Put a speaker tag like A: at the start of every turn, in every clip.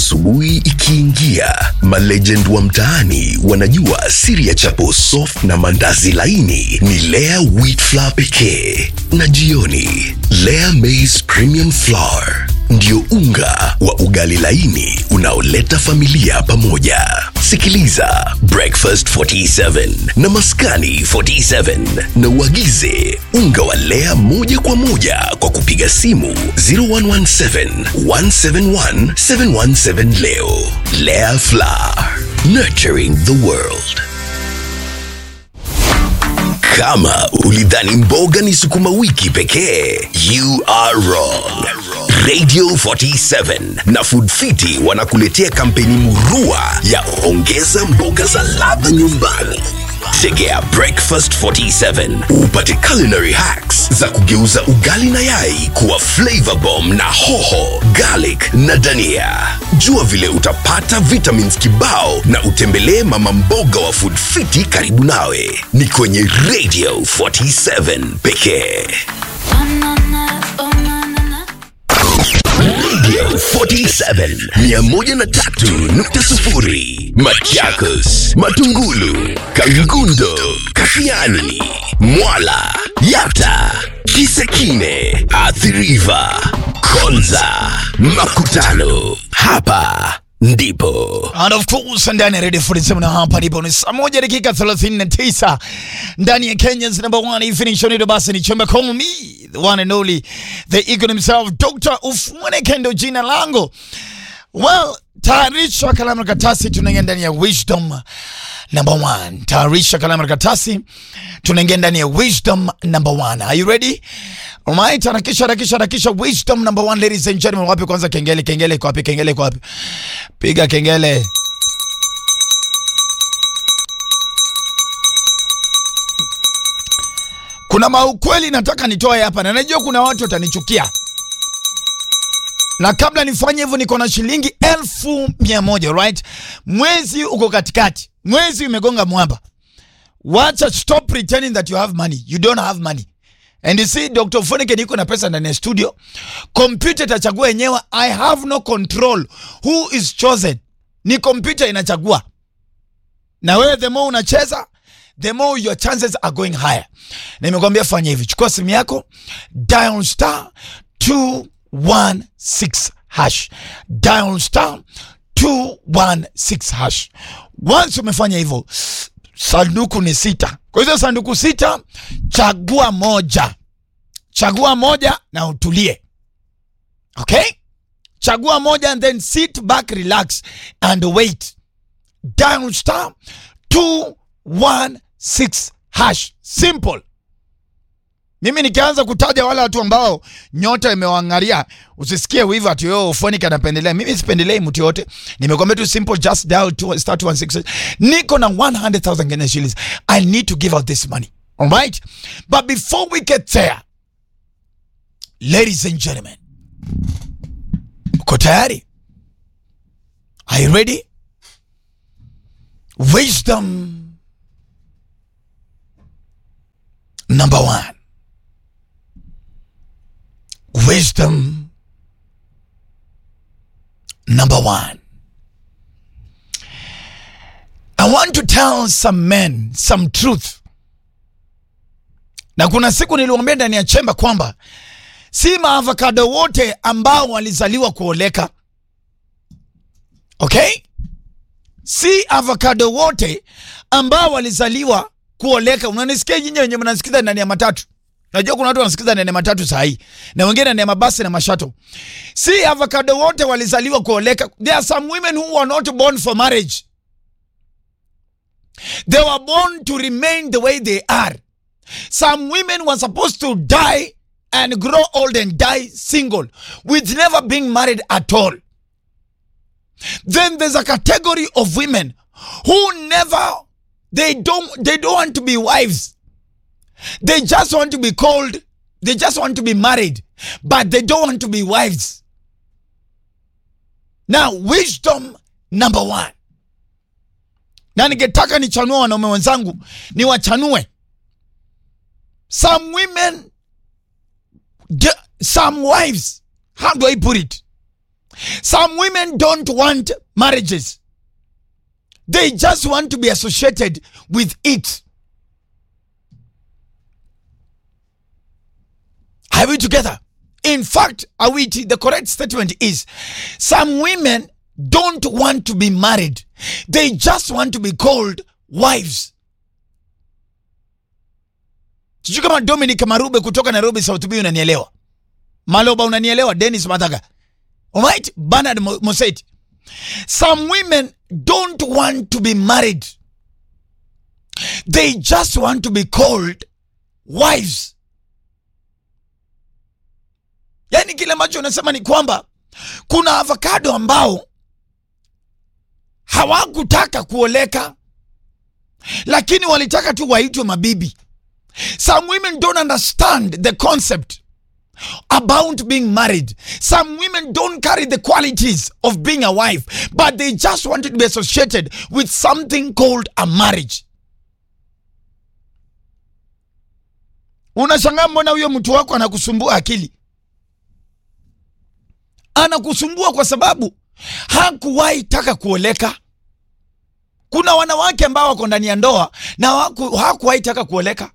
A: Asubuhi ikiingia, malegend wa mtaani wanajua siri ya chapo soft na mandazi laini ni Lea wheat flour pekee, na jioni Lea maize premium flour ndio unga wa ugali laini unaoleta familia pamoja. Sikiliza Breakfast 47 na Maskani 47 na uagize unga wa Lea moja kwa moja kwa kupiga simu 0117 171 717 leo. Lea Flour, nurturing the world. Kama ulidhani mboga ni sukuma wiki pekee, you are wrong. Radio 47 na Food Fiti wanakuletea kampeni murua ya ongeza mboga za ladha nyumbani. Tegea Breakfast 47 upate culinary hacks za kugeuza ugali na yai kuwa flavor bomb na hoho, garlic na dania. Jua vile utapata vitamins kibao na utembelee mama mboga wa Food Fiti karibu nawe. Ni kwenye Radio 47 pekee. Radio 47 103.0 Machakos, Matungulu, Kangundo, Kashiani, Mwala, Yata, Kisekine, Athiriva, Konza, Makutano. Hapa ndipo
B: And of course ndani ya Radio 47 na hapa ndipo ni saa moja dakika 39 ndani ya Kenya's number one evening show ndio basi ni chomba call me the one and only the eagle himself Dr. Ufwene Kendo jina langu well tayarisha kalamu na karatasi tunaingia ndani ya wisdom number one tayarisha kalamu na karatasi tunaingia ndani ya wisdom number one are you ready Alright, harakisha harakisha harakisha wisdom number one ladies and gentlemen wapi kwanza kengele kengele iko wapi kengele iko wapi piga kengele kuna maukweli nataka nitoe hapa na najua kuna watu watanichukia na kabla nifanye hivyo niko na shilingi elfu mia moja right mwezi uko katikati mwezi umegonga mwamba wacha stop pretending that you have money you don't have money and you see dr fonike niko na pesa ndani ya studio kompyuta itachagua yenyewe i have no control who is chosen ni kompyuta inachagua na wewe the more unacheza the more your chances are going higher nimekwambia fanya hivi chukua simu yako dial star 216 hash dial star 216 hash once umefanya hivyo sanduku ni sita kwa hizo sanduku sita chagua moja chagua moja na utulie okay chagua moja and then sit back relax and wait dial star 216 hash simple mimi nikianza kutaja wale watu ambao nyota imewang'aria usisikie wivu ati yo Ufonik anapendelea mimi sipendelei mtu yote nimekwambia tu simple just dial two, star 216 niko na 100000 Kenya shillings i need to give out this money all right but before we get there ladies and gentlemen uko tayari are you ready wisdom number one wisdom number one. I want to tell some men some truth. Na kuna siku niliwaambia ndani ya chemba kwamba si maavocado wote ambao walizaliwa kuoleka. Okay? Si avocado wote ambao walizaliwa kuoleka. Unanisikia nyinyi wenye mnasikiza ndani ya matatu? Najua kuna watu wanasikiza ndani ya matatu saa hii na wengine ndani ya mabasi na mashato. Si avocado wote walizaliwa kuoleka. There are some women who were not born for marriage. They were born to remain the way they are. Some women were supposed to die and grow old and die single with never being married at all. Then there's a category of women who never they don't they don't want to be wives. They just want to be called, they just want to be married, but they don't want to be wives. Now, wisdom number one. Na ningetaka nichanue wanaume wenzangu, ni wachanue. Some women, the- some wives, how do I put it? Some women don't want marriages. They just want to be associated with it. Are we together? In fact, Awiti, the correct statement is some women don't want to be married. They just want to be called wives. Sijui kama Dominic Marube kutoka Nairobi South B unanielewa. Maloba unanielewa, Dennis Mathaga. Alright, Bernard Mo- Moseti. Some women don't want to be married. They just want to be called wives. Yaani kile ambacho unasema ni kwamba kuna avocado ambao hawakutaka kuoleka, lakini walitaka tu waitwe mabibi. Some women don't understand the concept about being married. Some women don't carry the qualities of being a wife, but they just wanted to be associated with something called a marriage. Unashangaa mbona huyo mtu wako anakusumbua akili? Anakusumbua kwa sababu hakuwahi taka kuoleka. Kuna wanawake ambao wako ndani ya ndoa na hawaku- hawakuwahi taka kuoleka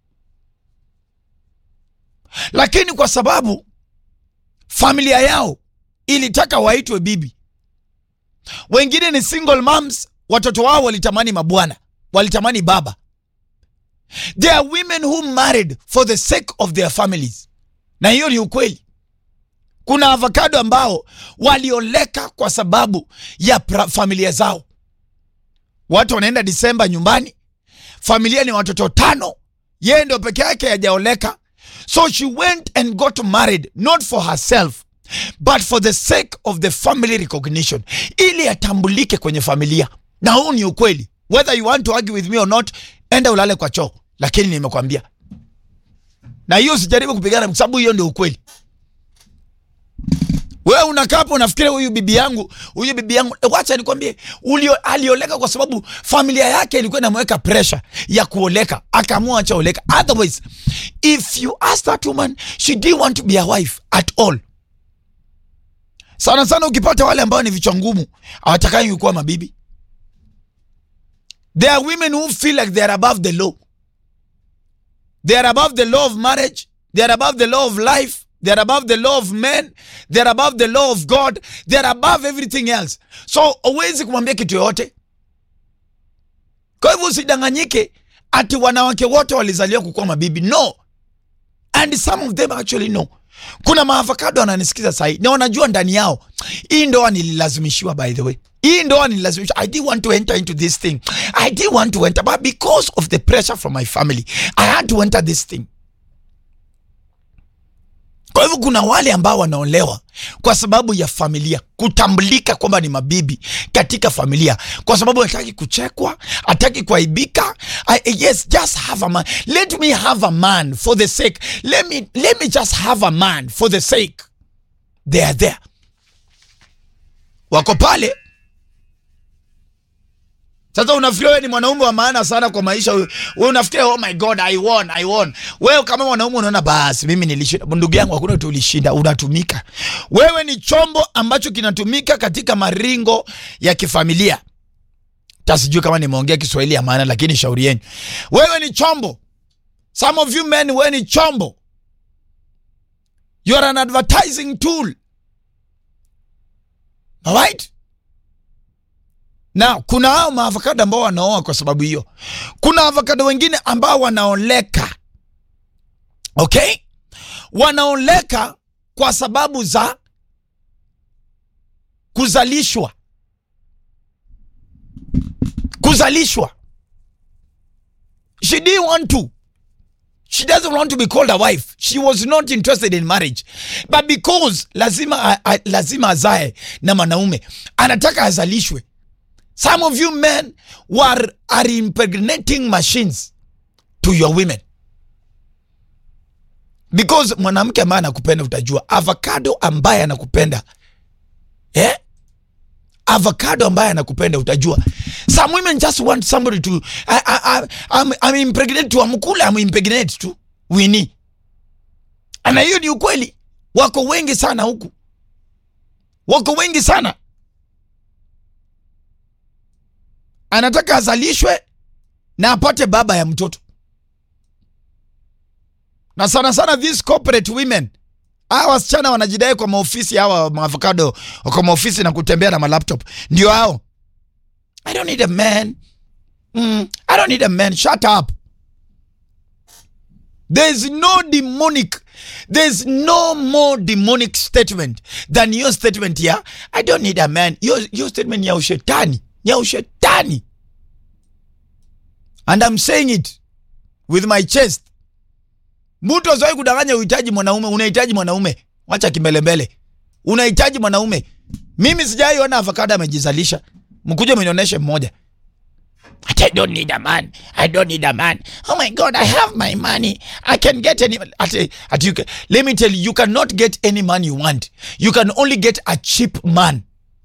B: lakini kwa sababu familia yao ilitaka waitwe bibi. Wengine ni single moms, watoto wao walitamani mabwana, walitamani baba. There are women who married for the sake of their families, na hiyo ni ukweli. Kuna avocado ambao walioleka kwa sababu ya pra- familia zao. Watu wanaenda Disemba nyumbani, familia ni watoto tano, yeye ndio peke yake hajaoleka. So she went and got married not for herself but for the sake of the family recognition, ili atambulike kwenye familia. Na huu ni ukweli, whether you want to argue with me or not, enda ulale kwa choo, lakini nimekwambia, na hiyo sijaribu kupigana, kwa sababu hiyo ndio ukweli. Wewe unakaa hapo unafikiria huyu bibi yangu, huyu bibi yangu, e, wacha nikwambie, ulio alioleka kwa sababu familia yake ilikuwa inamweka pressure ya kuoleka, akaamua acha oleka. Otherwise, if you ask that woman, she didn't want to be a wife at all. Sana sana ukipata wale ambao ni vichwa ngumu, hawatakangi kuwa mabibi. There are women who feel like they are above the law. They are above the law of marriage. They are above the law of life. They are above the law of men. They are above the law of God. They are above everything else. So huwezi kumwambia kitu yoyote. Kwa hivyo usidanganyike ati wanawake wote walizaliwa kukuwa mabibi. No. And some of them actually know. Kuna maavocado wananisikiza sahi na wanajua ndani yao hii ndoa nililazimishiwa. By the way, hii ndoa nililazimishiwa. I didn't want to enter into this thing. I didn't want to enter, but because of the pressure from my family, I had to enter this thing. Kwa hivyo kuna wale ambao wanaolewa kwa sababu ya familia, kutambulika kwamba ni mabibi katika familia, kwa sababu hataki kuchekwa, hataki kuaibika. I- Yes, just have a man. Let me have a man for the sake. Let me, let me just have a man for the sake. They are there, wako pale. Sasa unafikiri wewe ni mwanaume wa maana sana kwa maisha. Wewe wewe unafikiri oh my god I won, I won. Wewe kama mwanaume unaona basi mimi nilishinda. Ndugu yangu hakuna tu ulishinda, unatumika. Wewe ni chombo ambacho kinatumika katika maringo ya kifamilia. Tasijui kama nimeongea Kiswahili ya maana lakini shauri yenu. Wewe ni chombo. Some of you men wewe ni chombo. You are an advertising tool. Alright? na kuna hao maavokado ambao wanaoa kwa sababu hiyo. Kuna avokado wengine ambao wanaoleka, okay, wanaoleka kwa sababu za kuzalishwa, kuzalishwa. She didn't want to. She doesn't want to be called a wife. She was not interested in marriage. But because lazima, a, a, lazima azae na mwanaume, anataka azalishwe. Some of you men were are impregnating machines to your women because mwanamke ambaye anakupenda utajua, avocado ambaye anakupenda eh? avocado ambaye anakupenda utajua. Some women just want somebody to I, I, I, I'm, I'm impregnate to amkule I'm impregnate to Winnie, na hiyo ni ukweli. Wako wengi sana huku wako wengi sana. Anataka azalishwe na apate baba ya mtoto, na sana sana these corporate women, hawa wasichana wanajidai kwa maofisi, hawa maavocado kwa maofisi na kutembea na malaptop, ndio hao. I don't need a man. Mm, I don't need a man. Shut up. There's no demonic, there's no more demonic statement than your statement here. I don't need a man. Your, your statement ya ushetani, ya ushetani. And I'm saying it with my chest. Mtu asiwahi kudanganya uhitaji mwanaume, unahitaji mwanaume. Wacha kimbelembele. Unahitaji mwanaume. Mimi sijai ona avocado amejizalisha. Mkuje mnionyeshe mmoja. But I don't need a man. I don't need a man. Oh my God, I have my money. I can get any. At, at you, can- let me tell you, you cannot get any man you want. You can only get a cheap man.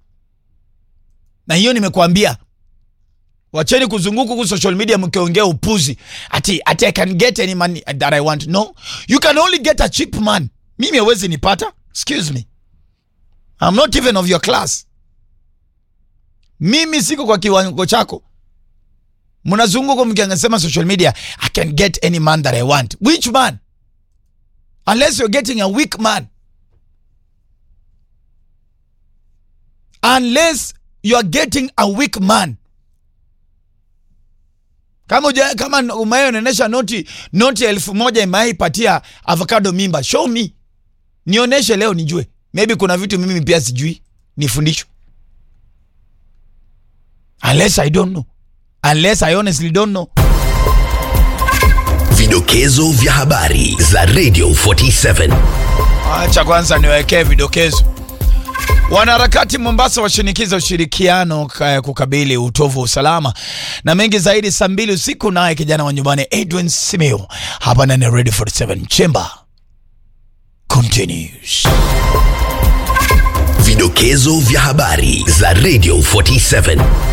B: Na hiyo nimekuambia. Wacheni kuzunguka huku social media mkiongea upuzi. Ati, ati I can get any man that I want. No. You can only get a cheap man. Mimi hawezi nipata. Excuse me. I'm not even of your class. Mimi siko kwa kiwango chako mnazunguka mkiangasema social media i can get any man that i want which man unless you're getting a weak man unless you're getting a weak man kama uja, kama umeonyesha noti noti elfu moja imaipatia avocado mimba show me nionyeshe leo nijue maybe kuna vitu mimi pia sijui nifundishwe unless i don't know unless i honestly don't know
A: Vidokezo vya habari za Radio 47.
B: Acha kwanza niwekee vidokezo. Wanaharakati Mombasa washinikiza ushirikiano ka- kukabili utovu wa usalama na mengi zaidi saa mbili usiku, naye kijana wa nyumbani Edwin Simeo hapa ndani ya Radio 47 Chamber continues.
A: Vidokezo vya habari za Radio 47.